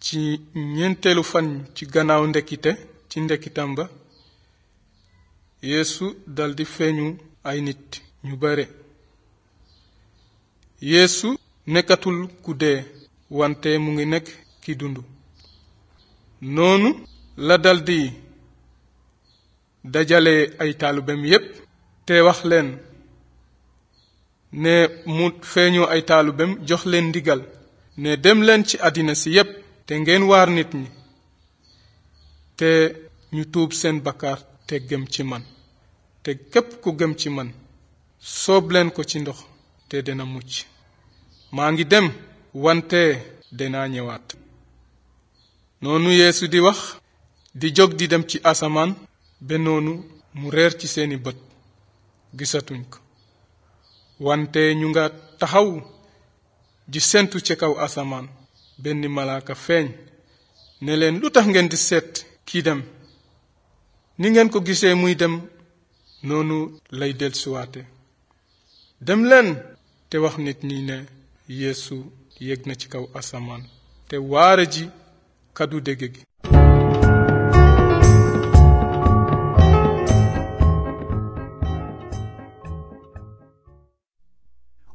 ci ñeenteelu fan ci gannaaw ndekkite ci ndekkitam ba yeesu daldi feeñu ay nit ñu bare yeesu nekkatul ku dee wante mu ngi nekk ki dund noonu la daldi dajale ay taalubem yépp te wax leen ne mu feeñu ay taalubem jox leen ndigal ne dem leen ci àddina si yépp te ngeen waar nit ñi te ñu tuub seen bakkaar te gëm ci man te képp ku gëm ci man soob leen ko ci ndox te dina mucc maa ngi dem wante dinaa ñëwaat noonu yeesu di wax di jóg di dem ci asamaan ba noonu mu reer ci seeni bët gisatuñ ko wante ñu nga taxaw di sentu ci kaw asamaan benn malaaka feeñ ne leen lu tax ngeen di seet kii dem ni ngeen ko gisee muy dem noonu lay dellusiwaate dem leen te wax nit ñi ne yeesu yéeg na ci kaw asamaan te waare ji kaddu dégg gi